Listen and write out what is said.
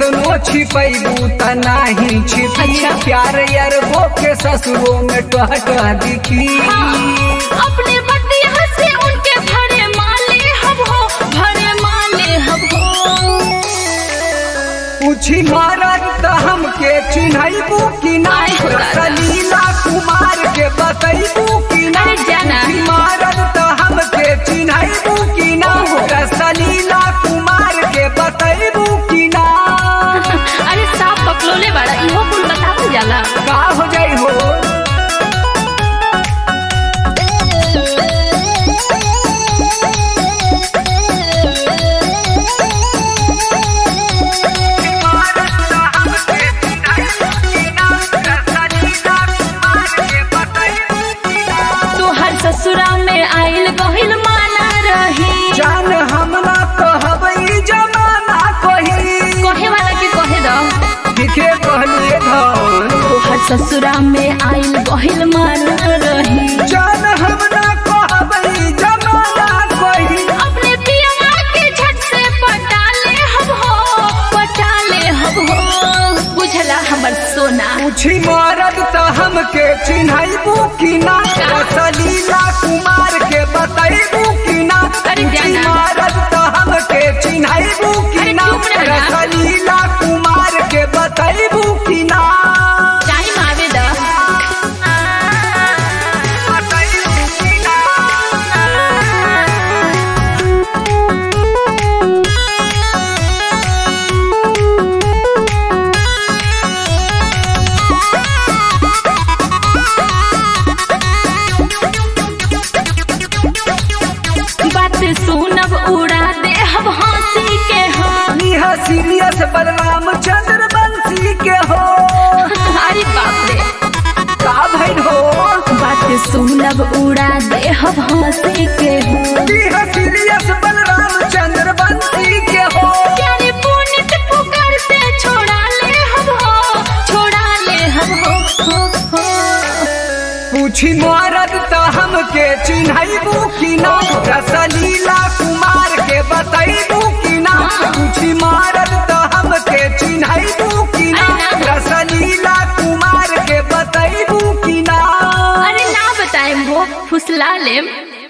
केतनो छिपैबू त नाही छिपी अच्छा। प्यार अरबो के ससुरो में टह टह दिखी अपने बतिया से उनके भरे माले हम हो भरे माले हम हो पूछी मारत त हमके चिन्हैबू कि ना आय हो दादा। सलीला कुमार के बतैबू कि ना अरे जाना। पूछी मारत त हमके चिन्हैबू कि ना सलीला कुमार के बतैबू कि ना अरे साफ पकलोले बड़ा इहो कुल बतावल जाला का हो जाई हो तू हर ससुरा में आइल गहिल माना रही जान हमला कहबै जमाना कही कहे वाला के कहे दो दिखे कहलिए धन तू हर ससुरा में आइल गहिल माना रही जान हमला कहबै जमाना कही अपने पियवा के झट से पटाले हम हो पटाले हम हो बुझला हमर सोना पूछी मरद त हमके चिन्हैबू कि ना सलीला कुमार के बतैबू कि ना अरे पूछी जाना। मरद त हमके चिन्हैबू कि अरे ना चुप रह ना। सलीला कुमार के बतैबू कि ना टाइम आवे द बतैबू कि ना बात सुनब उड़ा दे हम हंसी के हो निहा सीरियस बलराम चंद्र बंसी के हो अरे बाप रे का भइल हो बात सुनब उड़ा दे हम हंसी के हो निहा सीरियस बलराम चंद्र बंसी के हो प्यारे पुनित पुकार से छोड़ा ले हम हो छोड़ा ले हम हो हो हो पूछी मरद त हमके चिन्हैबू कि ना रसलीला कुमार के बतैबू कि ना पूछी मरद त हमके चिन्हैबू कि ना अरे ना। रसलीला कुमार के बतैबू कि ना अरे ना बताएं वो फुसला लेम